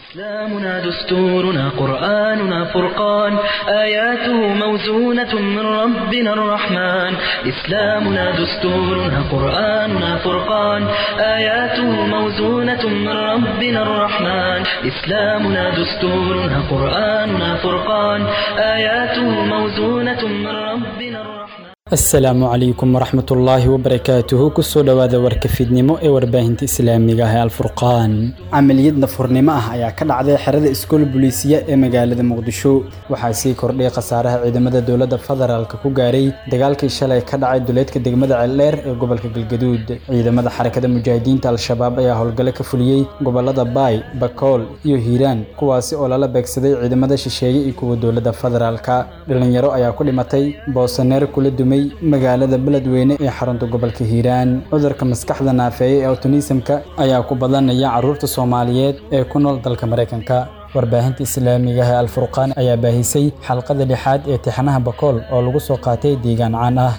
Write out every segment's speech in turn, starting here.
إسلامنا دستورنا قرآننا فرقان آياته موزونة من ربنا الرحمن إسلامنا دستورنا قرآننا فرقان آياته موزونة من ربنا الرحمن إسلامنا دستورنا قرآننا فرقان آياته موزونة من ربنا الرحمن asalaamu calaykum waraxmat ullaahi wabarakaatuhu kusoo dhowaada warka fiidnimo ee warbaahinta islaamiga ah ee alfurqaan camaliyad nafurnimo ah ayaa ka dhacday xerada iskool buliisiya ee magaalada muqdisho waxaa sii kordhay khasaaraha ciidamada dowladda federaalk ku gaaray dagaalkii shalay ka dhacay duleedka degmada ceeldheer ee gobolka galgaduud ciidamada xarakada mujaahidiinta al-shabaab ayaa howlgalo ka fuliyey gobolada baay bakool iyo hiiraan kuwaasi oo lala beegsaday ciidamada shisheeye iyo kuwa dowladda federaalka dhalinyaro ayaa ku dhimatay boosaneer kula dumay magaalada beledweyne ee xarunta gobolka hiiraan cudurka maskaxda naafeeye ee awtonisamka ayaa ku badanaya caruurta soomaaliyeed ee ku nool dalka maraykanka warbaahinta islaamiga ah ee alfurqaan ayaa baahisay xalqada lixaad ee tixanaha bakool oo lagu soo qaatay deegaan caan ah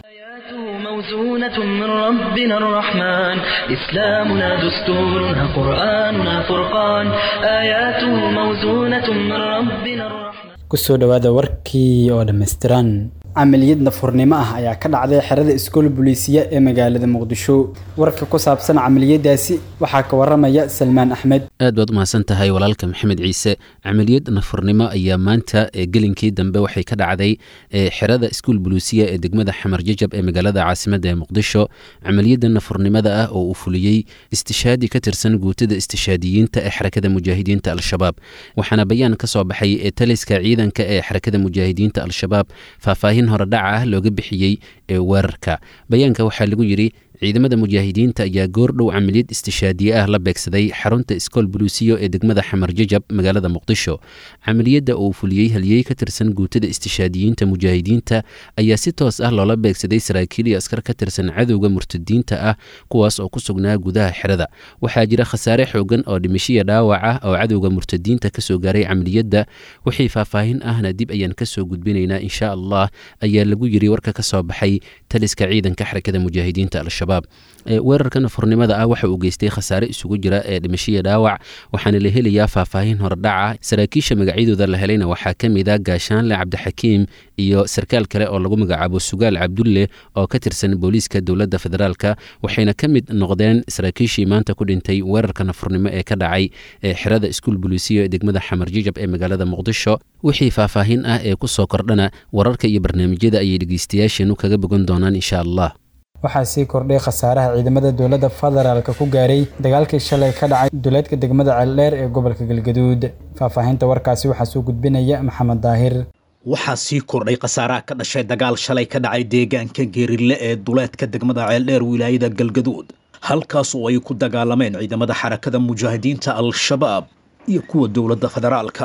موزونة من ربنا الرحمن إسلامنا دستورنا قرآننا فرقان آياته موزونة من ربنا الرحمن kusoo dhowaada warkii oo dhammaystiran camaliyad nafurnimo ah ayaa ka dhacday xerada iskool buliisiya ee magaalada muqdisho warka ku saabsan camaliyadaasi waxaa ka waramaya salmaan axmed aad baad umahadsan tahay walaalka maxamed ciise camaliyad nafurnimo ayaa maanta ee gelinkii dambe waxay ka dhacday xerada iskool buliisiya ee degmada xamar jajab ee magaalada caasimada ee muqdisho camaliyada nafurnimada ah oo uu fuliyey istishaadi ka tirsan guutada istishaadiyiinta ee xarakada mujaahidiinta al-shabaab waxaana bayaan ka soo baxay ee taliska ciidanka ee xarakada mujaahidiinta al-shabaab faahfaahin horedhaca ah looga bixiyey ee weerarka bayaanka waxaa lagu yidhi ciidamada mujaahidiinta ayaa goordhow camaliyad istishaadiye ah la beegsaday xarunta iskool buluusiyo ee degmada xamar jajab magaalada muqdisho camaliyadda uu fuliyey haliyey ka tirsan guutada istishaadiyiinta mujaahidiinta ayaa si toos ah loola beegsaday saraakiil iyo askar ka tirsan cadowga murtadiinta ah kuwaas oo ku sugnaa gudaha xerada waxaa jira khasaare xoogan oo dhimishiya dhaawac ah oo cadowga murtadiinta kasoo gaaray camaliyadda wixii faahfaahin ahna dib ayaan kasoo gudbinaynaa insha allah ayaa lagu yiri warka ka soo baxay taliska ciidanka xarakada mujaahidiinta al-shabaab weerarka nafurnimada ah waxa uu geystay khasaare isugu jira ee dhimashiya dhaawac waxaana la helayaa faahfaahin horedhaca saraakiisha magacyadooda la helayna waxaa ka mid a gaashaanle cabdixakiim iyo sarkaal kale oo lagu magacaabo sugaal cabdulle oo ka tirsan booliiska dowladda federaalka waxayna ka mid noqdeen saraakiishii maanta ku dhintay weerarka nafurnimo ee ka dhacay ee xerada iskuol buliisiyo ee degmada xamar jijab ee magaalada muqdisho wixii faahfaahin ah ee kusoo kordhana wararka iyo barnaamijyada ayay dhegeystayaasheenu kaga bogan doonaan insha allah waxaa sii kordhay khasaaraha ciidamada dowladda federaalka ku gaaray dagaalkii shalay ka dhacay duleedka degmada ceeldheer ee gobolka galgaduud faahfaahinta warkaasi waxaa soo gudbinaya maxamed daahir waxaa sii kordhay khasaaraha ka dhashay dagaal shalay ka dhacay deegaanka geerille ee duleedka degmada ceeldheer wilaayada galgaduud halkaas oo ay ku dagaalameen ciidamada xarakada mujaahidiinta al-shabaab iyo kuwa dowladda federaalka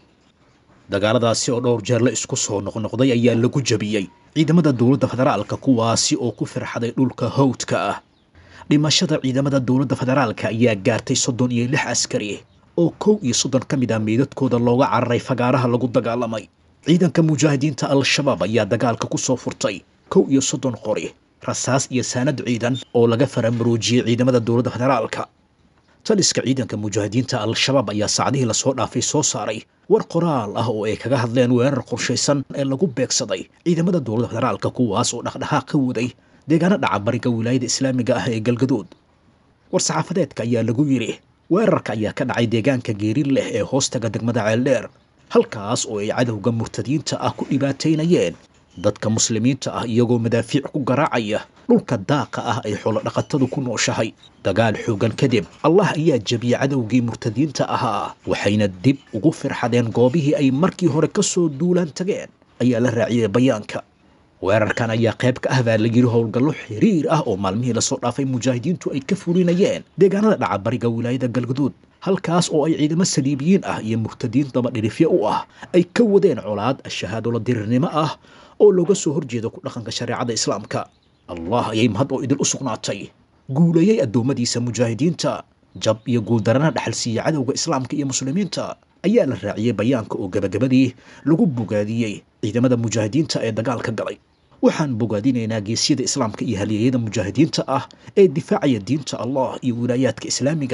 dagaaladaasi oo dhowr jeer la isku soo noqnoqday ayaa lagu jabiyey ciidamada dowladda federaalka kuwaasi oo ku firxaday dhulka hawdka ah dhimashada ciidamada dowladda federaalka ayaa gaartay soddon iyo lix askari oo kow iyo soddon ka mid ah meydadkooda looga cararay fagaaraha lagu dagaalamay ciidanka mujaahidiinta al-shabaab ayaa dagaalka ku soo furtay kow iyo soddon qori rasaas iyo saanad ciidan oo laga faramaroojiyey ciidamada dowladda federaalka taliska ciidanka mujaahidiinta al-shabaab ayaa saacdihii lasoo dhaafay soo saaray war qoraal ah oo ay kaga hadleen weerar qorshaysan ee lagu beegsaday ciidamada dowladda federaalka kuwaas oo dhaqdhaqaaq ka waday deegaano dhaca bariga wilaayada islaamiga ah ee galgaduud war-saxaafadeedka ayaa lagu yidhi weerarka ayaa ka dhacay deegaanka geerin leh ee hoostaga degmada ceeldheer halkaas oo ay cadowga murtadiinta ah ku dhibaataynayeen dadka muslimiinta ah iyagoo madaafiic ku garaacaya dhulka daaqa ah ay xoolodhaqatadu ku nooshahay dagaal xoogan kadib allah ayaa jebiyey cadowgii murtadiinta ahaa waxayna dib ugu firxadeen goobihii ay markii hore ka soo duulaan tageen ayaa la raaciyey bayaanka weerarkan ayaa qayb ka ah baa la yidhi howlgallo xiriir ah oo maalmihii lasoo dhaafay mujaahidiintu ay ka fulinayeen deegaanada dhaca bariga wilaayada galgaduud halkaas oo ay ciidamo saliibiyiin ah iyo murtadiin dabadhirifyo u ah ay ka wadeen colaad shahaadolo dirirnimo ah oo looga soo horjeedo ku dhaqanka shareecada islaamka allah ayay mahad oo idil u sugnaatay guuleeyey addoommadiisa mujaahidiinta jab iyo guuldarana dhaxal siiya cadowga islaamka iyo muslimiinta ayaa la raaciyey bayaanka oo gabagabadii lagu bogaadiyey ciidamada mujaahidiinta ee dagaalka galay waxaan bogaadinaynaa geesyada islaamka iyo halyeeyada mujaahidiinta ah ee difaacaya diinta allah iyo wilaayaadka islaamiga ah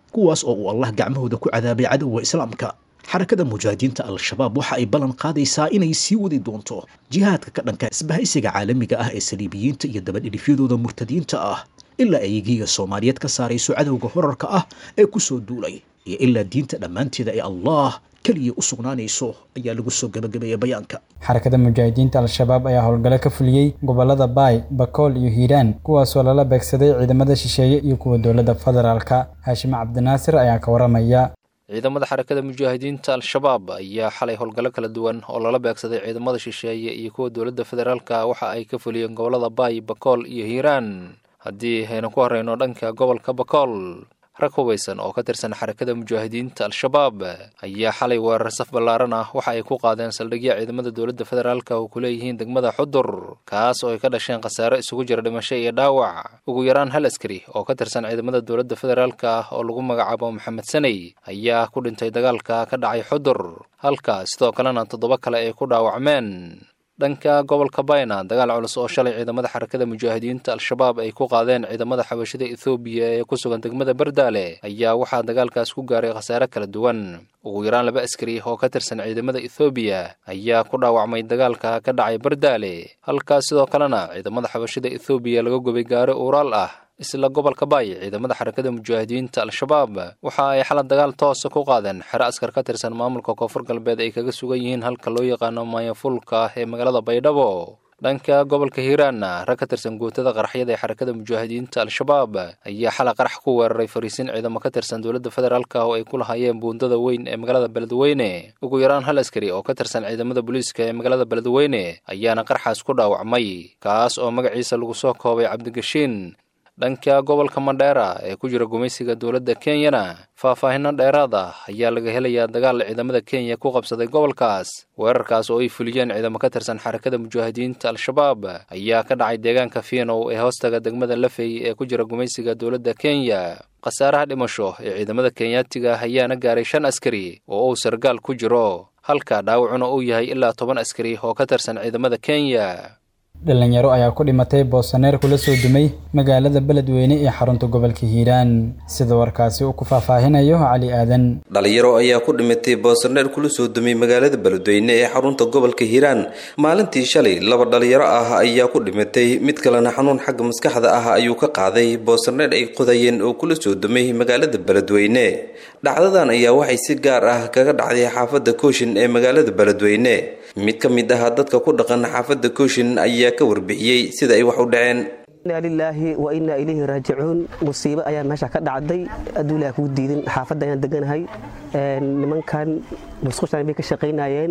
kuwaas oo uu allah gacmahooda ku cadaabay cadowga islaamka xarakada mujaahidiinta al-shabaab waxa ay ballan qaadaysaa inay sii wadi doonto jihaadka ka dhanka isbahaysiga caalamiga ah ee saliibiyiinta iyo dabadhidhifyadooda murtadiinta ah ilaa ay giiga soomaaliyeed ka saarayso cadowga horarka ah ee ku soo duulay iyo ilaa diinta dhammaanteeda ee allah keliya u sugnaanayso ayaa lagu soo gabagabeeyay bayaanka xarakada mujaahidiinta al-shabaab ayaa howlgalo ka fuliyey gobolada baay bakool iyo hiiraan kuwaasoo lala beegsaday ciidamada shisheeye iyo kuwa dowladda federaalka haashim cabdinaasir ayaa ka waramaya ciidamada xarakada mujaahidiinta al-shabaab ayaa xalay howlgallo kala duwan oo lala beegsaday ciidamada shisheeye iyo kuwa dowladda federaalka waxa ay ka fuliyeen gobolada baay bakool iyo hiiraan haddii aynu ku horeyno dhanka gobolka bakool rag hubaysan oo ka tirsan xarakada mujaahidiinta al-shabaab ayaa xalay weerar saf ballaaran ah waxa ay ku qaadeen saldhigya ciidamada dowladda federaalka oo ku leeyihiin degmada xudur kaas oo ay ka dhasheen khasaare isugu jira dhimasho iyo dhaawac ugu yaraan hal askari oo ka tirsan ciidamada dowladda federaalka oo lagu magacaabo maxamed saney ayaa ku dhintay dagaalka ka dhacay xudur halka sidoo kalena toddoba kale ay ku dhaawacmeen dhanka gobolka bayna dagaal culus oo shalay ciidamada xarakada mujaahidiinta al-shabaab ay ku qaadeen ciidamada xabashida ethoobiya ee ku sugan degmada bardaale ayaa waxaa dagaalkaas ku gaaray khasaare kala duwan ugu yaraan laba askari oo ka tirsan ciidamada ethoobiya ayaa ku dhaawacmay dagaalka ka dhacay bardaale halkaas sidoo kalena ciidamada xabashida ethoobiya laga gubay gaari uuraal ah isla gobolka baay ciidamada xarakada mujaahidiinta al-shabaab waxa ay xalad dagaal toosa ku qaadeen xero askar ka tirsan maamulka koonfur galbeed ay kaga sugan yihiin halka loo yaqaano maayafulka ee magaalada baydhabo dhanka gobolka hiiraanna rag ka tirsan guutada qaraxyada ee xarakada mujaahidiinta al-shabaab ayaa xalay qarax ku weeraray fariisin ciidamo ka tirsan dowladda federaalka oo ay ku lahaayeen buundada weyn ee magaalada beledweyne ugu yaraan hal askari oo ka tirsan ciidamada booliiska ee magaalada beledweyne ayaana qaraxaas ku dhaawacmay kaas oo magaciisa lagu soo koobay cabdigashiin dhanka gobolka mandheera ee ku jira gumaysiga dowladda kenyana faahfaahino dheeraad ah ayaa laga helayaa dagaal ciidamada kenya ku qabsaday gobolkaas weerarkaas oo ay fuliyeen ciidamo ka tirsan xarakada mujaahidiinta al-shabaab ayaa ka dhacay deegaanka fiinow ee hoostaga degmada lafey ee ku jira gumaysiga dowladda kenya khasaaraha dhimasho ee ciidamada kenyaatiga ayaana gaaray shan askari oo uu sargaal ku jiro halka dhaawacuna uu yahay ilaa toban askari oo ka tirsan ciidamada kenya dhalinyaro ayaa ku dhimatay boosaneer kula soo dumay magaalada beledweyne ee xarunta gobolka hiiraan sida warkaasi uu ku faahfaahinayo cali aadan dhalinyaro ayaa ku dhimatay boosaneer kula soo dumay magaalada beledweyne ee xarunta gobolka hiiraan maalintii shalay laba dhalinyaro ah ayaa ku dhimatay mid kalena xanuun xagga maskaxda ah ayuu ka qaaday boosaneer ay qodayeen oo kula soo dumay magaalada beledweyne dhacdadan ayaa waxay si gaar ah kaga dhacday xaafadda kooshin ee magaalada beledweyne mid ka mid ah dadka ku dhaqan xaafadda kooshin ayaa ka warbixiyey sida ay wax u dhaceen inaa lilaahi wa innaa ilayhi raajicuun musiibo ayaa meesha ka dhacday adduu ilaah kuu diidin xaafadda ayaan deganahay nimankan musqushaan bay ka shaqaynayeen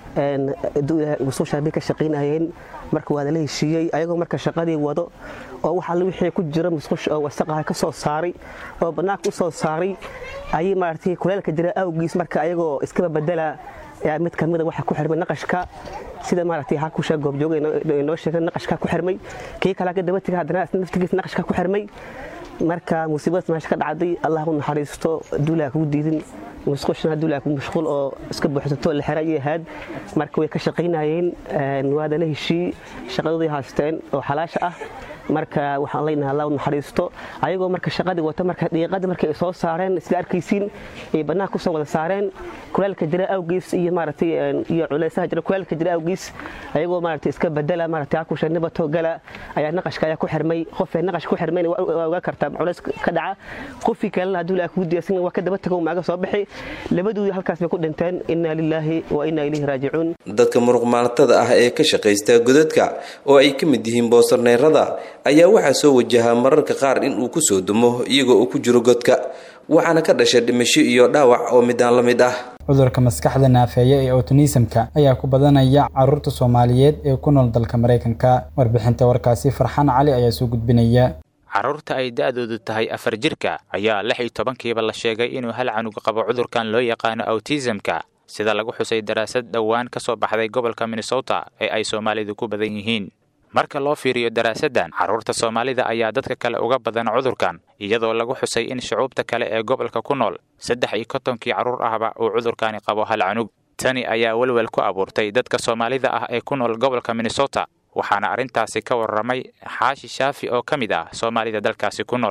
musqushaan bay ka shaqaynayeen marka waa lala heshiiyey ayagoo marka shaqadii wado oo waxa wixii ku jira musqusha oo wasaqaha ka soo saaray oo bannaanka u soo saaray ayay maaragtay kuleelka jira awgiis marka ayagoo iskaba bedela mid kamida waxa ku xirmay naqashka sida maaragtay hakusha goobjooga inoo sheegay naqashka ku xirmay kii kale ka daba tegay haddana naftigiisa naqashka ku xirmay marka musiibadaas meesha ka dhacday allah u naxariisto duulaa kugu diidin musqushna duulaa ku mashquul oo iska buuxsato la xira ayay ahayd marka way ka shaqaynayeen waadana heshii shaqadoodii haysteen oo xalaasha ah marka waxaan leenahay allah u naxariisto ayagoo marka shaqadii wata marka dhiiqadii markay soo saareen sida arkaysiin ay bannaanka kusoo wada saareen kuleelka jira awgiis iyo maaragtay iyo culeysaha jira kuleelka jira awgiis ayagoo maaragtay iska bedela maaragtay hakusha nibato gala ayaa naqashka ayaa ku xirmay qofee naqash ku xirmayna waa ogaa kartaa culeys ka dhaca qofkii kalena hadduu ilaa kugu diyaarsan waa ka daba tago maaga soo bixi labadoodii halkaas bay ku dhinteen innaa lilaahi wa innaa ilayhi raajicuun dadka muruqmaaltada ah ee ka shaqaysta godadka oo ay ka mid yihiin boosarneerada ayaa waxaa soo wajahaa mararka qaar in uu ku soo dumo iyagoo uu ku jiro godka waxaana ka dhasha dhimasho iyo dhaawac oo midaan la mid ah cudurka maskaxda naafeeya ee otinismka ayaa ku badanaya caruurta soomaaliyeed ee ku nool dalka maraykanka warbixinta warkaasi farxaan cali ayaa soo gudbinaya carruurta ay da'doodu tahay afar jirka ayaa lix iyo tobankiiba la sheegay inuu hal canug qabo cudurkan loo yaqaano awtisamka sida lagu xusay daraasad dhowaan ka soo baxday gobolka minnesota ee ay soomaalidu ku badan yihiin marka loo fiiriyo daraasaddan carruurta soomaalida ayaa dadka kale uga badan cudurkan iyadoo lagu xusay in shucuubta kale ee gobolka ku nool saddex iyo kontonkii carruur ahba uu cudurkani qabo hal canug tani ayaa welwel ku abuurtay dadka soomaalida ah ee ku nool gobolka minnesota waxaana arrintaasi ka warramay xaashi shaafi oo ka mid ah soomaalida dalkaasi ku nool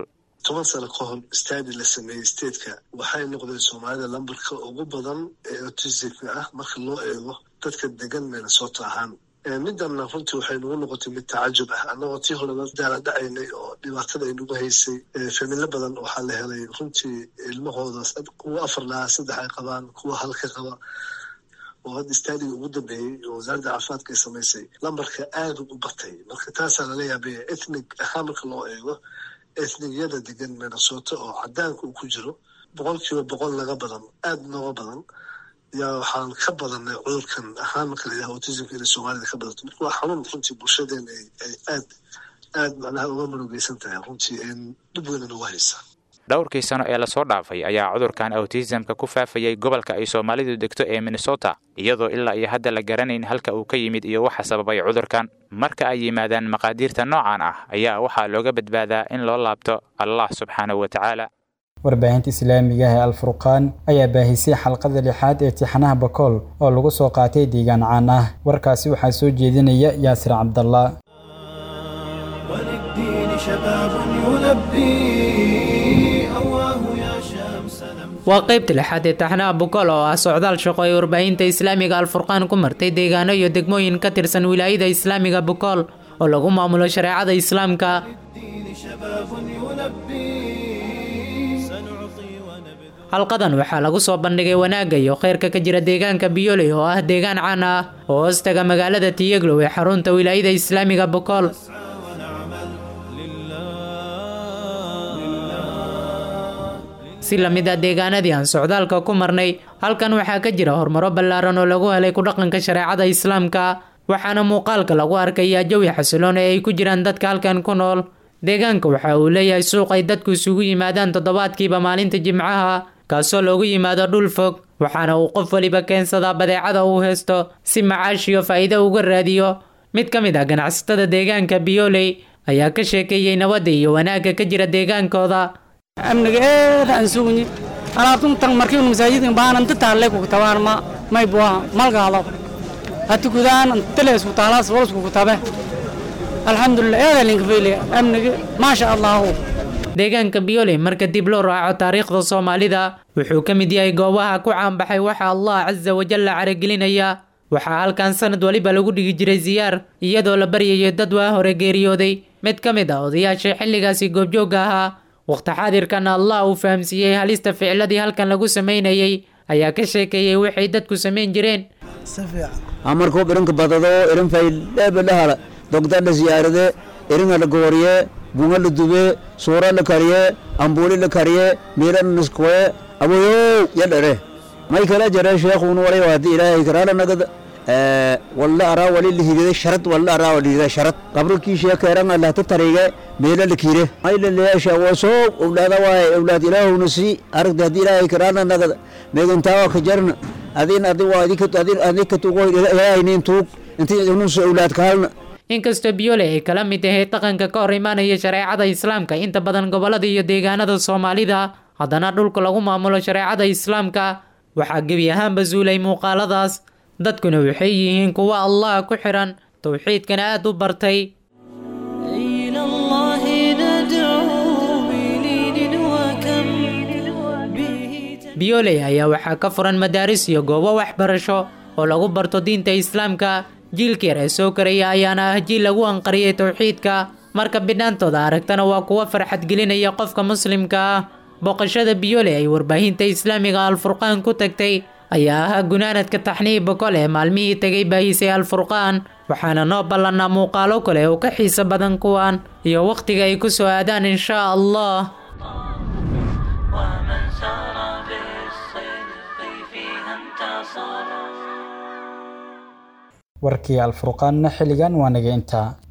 toban sano ka hor stadi la sameeyey stateka waxay noqdeen soomaalida lambarka ugu badan ee autismka ah marka loo eego dadka degan minnesota ahaan middanna runtii waxay nagu noqotay mid tacajub ah annagoo tii horeba daala dhacaynay oo dhibaatada ay nagu haysay familo badan waxaa la helay runtii ilmahooda kuwa afar lahaa saddex ay qabaan kuwa halka qaba oo hadda staadiga ugu dambeeyey oo wasaaradda caafimaadka ay samaysay lambarka aada u batay marka taasaa lala yaabaya ethnig ahaan marka loo eego ethnigiyada degan minnesota oo cadaanka uu ku jiro boqol kiiba boqol naga badan aada nooga badan yaa waxaan ka badanay cudurkan ahaan marka layidhaha autismka inay soomaalida ka badato marka waa xanuun runtii bulshadeena ay aad aad macnaha uga murugeysan tahay runtii dhib weynan uga haysa dhowrkii sano ee lasoo dhaafay ayaa cudurkan autismka ku faafayay gobolka ay soomaalidu degto ee minnesota iyadoo ilaa iyo hadda la garanayn halka uu ka yimid iyo waxa sababay cudurkan marka ay yimaadaan maqaadiirta noocan ah ayaa waxaa looga badbaadaa in loo laabto allah subxaanahu wa tacaala warbaahinta islaamiga ee alfurqaan ayaa baahisay xalqada lixaad ee tixanaha bakool oo lagu soo qaatay deegaan caan ah warkaasi waxaa soo jeedinaya yaasir cabdallah waa qaybta lixaad ee taxnaha bukool oo ah socdaal shaqo ay warbaahinta islaamiga alfurqaan ku martay deegaano iyo degmooyin ka tirsan wilaayada islaamiga bukool oo lagu maamulo shareecada islaamka halqadan waxaa lagu soo bandhigay wanaagga iyo khayrka ka jira deegaanka biyoley oo ah deegaan caan ah oo hoostaga magaalada tiyeglow ee xarunta wilaayada islaamiga bukool si lamid ah deegaanadii aan socdaalka ku marnay halkan waxaa ka jira horumaro ballaaran oo lagu helay ku dhaqanka shareecada islaamka waxaana muuqaalka lagu arkayaa jawi xasiloon ee ay ku jiraan dadka halkan ku nool deegaanka waxa uu leeyahay suuq ay dadku isugu yimaadaan toddobaadkiiba maalinta jimcaha kaasoo loogu yimaado dhul fog waxaana uu qof weliba keensadaa badeecada uu haysto si macaash iyo faa'iido uga raadiyo mid ka mid ah ganacsatada deegaanka biyoley ayaa ka sheekeeyey nabadda iyo wanaagga ka jira deegaankooda amniga eeda aan sugni alaabtuntan markiin masaajidkan baanan tataale ku tabaan ma may buwa malgaalo hati kudaan telees ku taalaas walas ku tabe alxamdulillah eeda linka feyle amniga maasha allah deegaanka biyole marka dib loo raaco taariikhda soomaalida wuxuu ka mid yahay goobaha ku caanbaxay waxa allah casa wajalla caragelinaya waxaa halkan sanad waliba lagu dhigi jiray siyaar iyadoo la baryayo dad waa hore geeriyooday mid ka mid ah odayaasha xilligaasi goobjoogga ahaa waqti xaadirkan allah uu fahamsiiyey halista ficladii halkan lagu samaynayay ayaa ka sheekeeyey waxay dadku samayn jireen amarkuu irinka badado irin faydheebadhahala dogda la siyaarade iringa la gooriye bunga la dube suura la kariye ambuuli la kariye miilan niskoye aboyow yadhere may kala jare sheekhun walay waadi ilaahay karaala nagada walla araa wali lihigide sharad walla araa walihigide sharad qabrikii sheekeeran alahta tarige meela la kiire ayla leesha wasoo owlaada waaye owlaad ilaahowna sii aragta haddii ilaahay karaala nagada meegantaawa ka jarna adin adi waa adika tuugo ilaahaynin tuug intii unusa owlaad kaalna inkastoo biyole ay kala mid tahay dhaqanka ka hor imaanaya shareecada islaamka inta badan gobolada iyo deegaanada soomaalida haddana dhulka lagu maamulo shareecada islaamka waxaa gebi ahaanba suulay muuqaaladaas dadkuna waxay yihiin kuwa allah ku xiran towxiidkana aada u bartay biyoley ayaa waxaa ka furan madaaris iyo goobo waxbarasho oo lagu barto diinta islaamka jiilka yar ee soo karaya ayaana ah jiil lagu anqariyay towxiidka marka bidhaantooda aragtana waa kuwa farxad gelinaya qofka muslimka ah booqashada biyole ay warbaahinta islaamiga alfurqaan ku tagtay ayaa ahaa gunaanadka taxniib bokol ee maalmihii tegay baahisay alfurqaan waxaana noo ballannaa muuqaalo kale oo ka xiiso badan kuwan iyo wakhtiga ay ku soo aadaan inshaa allah warkii alfurqaanna xilligan waa naga intaa